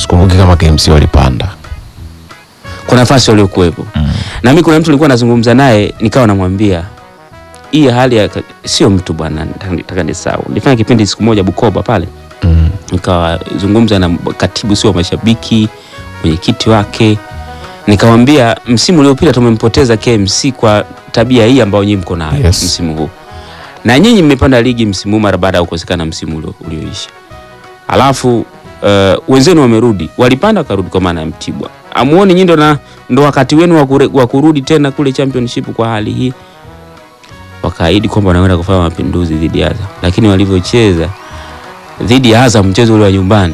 sikumbuki kama KMC walipanda kwa nafasi waliokuwepo na mimi kuna mtu nilikuwa nazungumza naye nikawa namwambia hii hali ya sio mtu bwana nataka ni sawa nilifanya kipindi siku moja Bukoba pale mm. nikawazungumza na katibu sio wa mashabiki mwenyekiti wake nikamwambia msimu uliopita tumempoteza KMC kwa tabia hii ambayo nyinyi mko nayo Yes. msimu huu na nyinyi mmepanda ligi msimu huu mara baada ya kukosekana msimu ulio- ulioisha alafu uh, wenzenu wamerudi walipanda wakarudi kwa maana ya Mtibwa amuoni nyinyi ndo na ndo wakati wenu wa kure- wa kurudi tena kule championship kwa hali hii wakaahidi kwamba wanaenda kufanya mapinduzi dhidi ya Azam lakini walivyocheza dhidi ya Azam mchezo ule wa nyumbani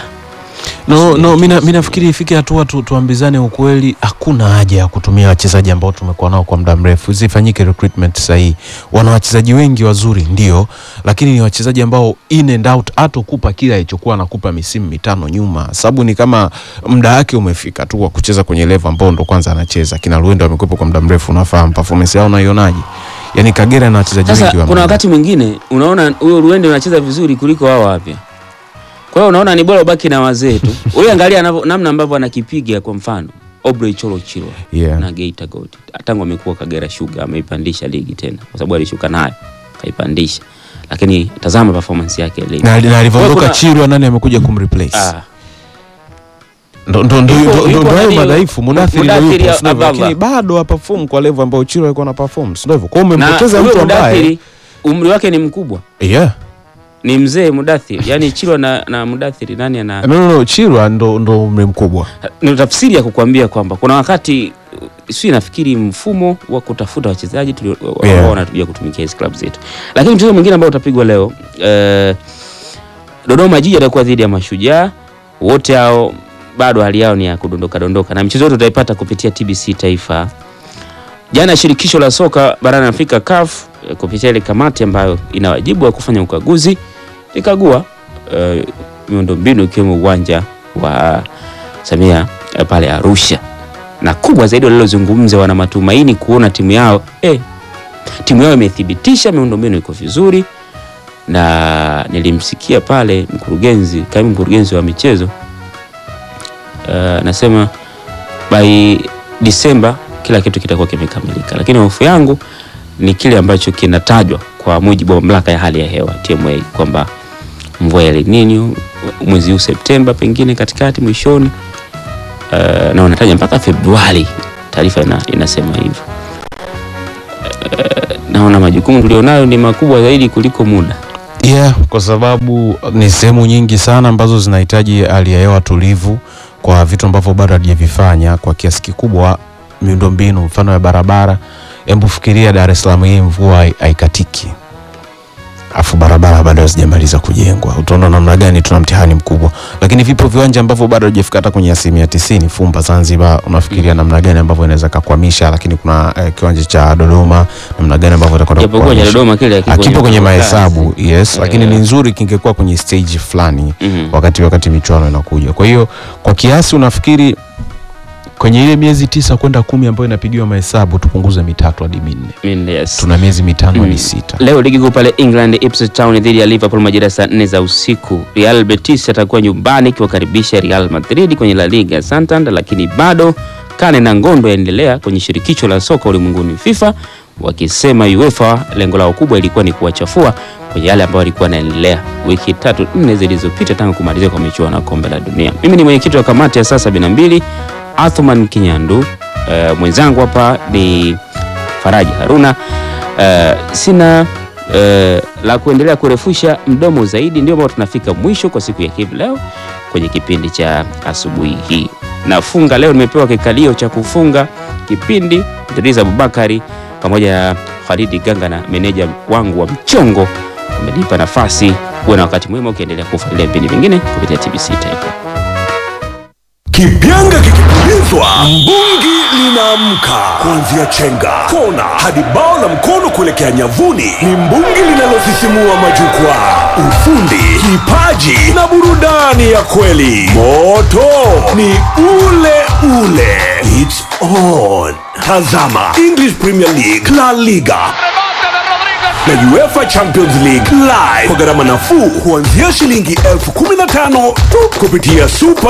no, no, mi na- mi nafikiri ifike hatua tu, tuambizane ukweli hakuna haja ya kutumia wachezaji ambao tumekuwa nao kwa muda mrefu zifanyike recruitment sahihi wana wachezaji wengi wazuri ndio lakini ni wachezaji ambao in and out hatokupa kile alichokuwa anakupa misimu mitano nyuma sababu ni kama muda wake umefika tu wa kucheza kwenye level ambao ndo kwanza anacheza kina Luendo amekuwepo kwa muda mrefu unafahamu performance yao unaionaje yani Kagera na wachezaji wengi Sasa wa kuna maana. wakati mwingine unaona huyo Ruende anacheza vizuri kuliko hao wapya. Kwa hiyo unaona ni bora ubaki na wazee tu. Wewe angalia anavyo- namna ambavyo anakipiga kwa mfano Obrey Cholo Chilwa yeah. na Geita Gold. Tangu amekuwa Kagera Sugar ameipandisha ligi tena kwa sababu alishuka nayo kaipandisha. Lakini tazama performance yake leo. na, na alivyoondoka Kuna- Chirwa nani amekuja kumreplace Ah, ndo ndo ndo Yuko- ndo- yuko ndo hayo nani- madhaifu Mudathiri ndo Mudathiri yupo, sio hivyo? Abdallah. lakini bado haperform kwa level ambayo Chiro alikuwa na perform sio hivyo kwa hiyo na umempoteza huyo mtu ambaye Mudathiri umri wake ni mkubwa. yeah Ni mzee Mudathiri. Yaani Chilwa na, na Mudathiri nani ana no no no Chiro ndo ndo umri mkubwa ni tafsiri ya kukwambia kwamba kuna wakati si nafikiri mfumo wa kutafuta wachezaji tulio- ambao Yeah. wanatuja kutumikia hizi club zetu, lakini mchezo mwingine ambao utapigwa leo eh, Dodoma Jiji atakuwa dhidi ya Mashujaa. Wote hao bado hali yao ni ya kudondoka dondoka, na mchezo wote utaipata kupitia TBC Taifa. Jana shirikisho la soka barani Afrika CAF eh, kupitia ile kamati ambayo ina wajibu wa kufanya ukaguzi ikagua eh, miundombinu ikiwemo uwanja wa Samia eh, pale Arusha, na kubwa zaidi walilozungumza, wana matumaini kuona timu yao eh, timu yao imethibitisha miundombinu iko vizuri, na nilimsikia pale mkurugenzi, kaimu mkurugenzi wa michezo eh, anasema by Disemba kila kitu kitakuwa kimekamilika, lakini hofu yangu ni kile ambacho kinatajwa kwa mujibu wa mamlaka ya hali ya hewa TMA kwamba mvua ya El Nino mwezi huu Septemba, pengine katikati mwishoni, uh, na wanataja mpaka Februari. Taarifa ina, inasema hivyo. Uh, naona majukumu tulionayo ni makubwa zaidi kuliko muda. yeah kwa sababu ni sehemu nyingi sana ambazo zinahitaji hali ya hewa tulivu kwa vitu ambavyo bado hatujavifanya kwa kiasi kikubwa miundombinu mfano ya barabara hebu fikiria Dar es Salaam hii mvua hai- haikatiki afu barabara bado hazijamaliza kujengwa utaona namna gani tuna mtihani mkubwa lakini vipo viwanja ambavyo bado hajafika hata kwenye asilimia tisini fumba zanzibar unafikiria namna gani ambavyo inaweza kakwamisha lakini kuna eh, kiwanja cha dodoma namna gani ambavyo itakwenda Japokuwa cha kukwamisha Dodoma kile hakiko akipo kwenye mpango mahesabu kazi. yes lakini Eh. ni nzuri kingekuwa kwenye stage fulani Mhm. wakati wakati michuano inakuja kwa hiyo kwa kiasi unafikiri kwenye ile miezi tisa kwenda kumi ambayo inapigiwa mahesabu tupunguze mitatu hadi minne Minne, yes. tuna miezi mitano hadi Mm. sita Leo ligi kuu pale England, Ipswich Town dhidi ya Liverpool majira ya saa nne za usiku. Real Betis atakuwa nyumbani ikiwakaribisha Real Madrid kwenye La Liga ya Santander, lakini bado kane na ngondo yaendelea kwenye shirikisho la soka ulimwenguni FIFA, wakisema UEFA lengo lao kubwa ilikuwa ni kuwachafua kwenye yale ambayo yalikuwa yanaendelea wiki tatu nne zilizopita tangu kumalizika kwa michuano ya kombe la dunia. Mimi ni mwenyekiti wa kamati ya saa 72 Athman Kinyandu. Uh, mwenzangu hapa ni Faraji Haruna. Uh, sina uh, la kuendelea kurefusha mdomo zaidi, ndio ambao tunafika mwisho kwa siku ya hivi leo kwenye kipindi cha asubuhi hii. Nafunga leo, nimepewa kikalio cha kufunga kipindi. Idris Abubakari pamoja na Khalidi Ganga na meneja wangu wa mchongo wamenipa nafasi. Uwe na wakati mwema ukiendelea kufuatilia vipindi vingine kupitia TBC Taifa. Kipyanga kikipulizwa, mbungi linaamka. Kuanzia chenga, kona hadi bao la mkono kuelekea nyavuni, ni mbungi linalosisimua majukwaa. Ufundi, kipaji na burudani ya kweli. Moto ni ule ule. It's on. Tazama English Premier League, La Liga na UEFA Champions League live kwa gharama nafuu kuanzia shilingi elfu kumi na tano tu kupitia Super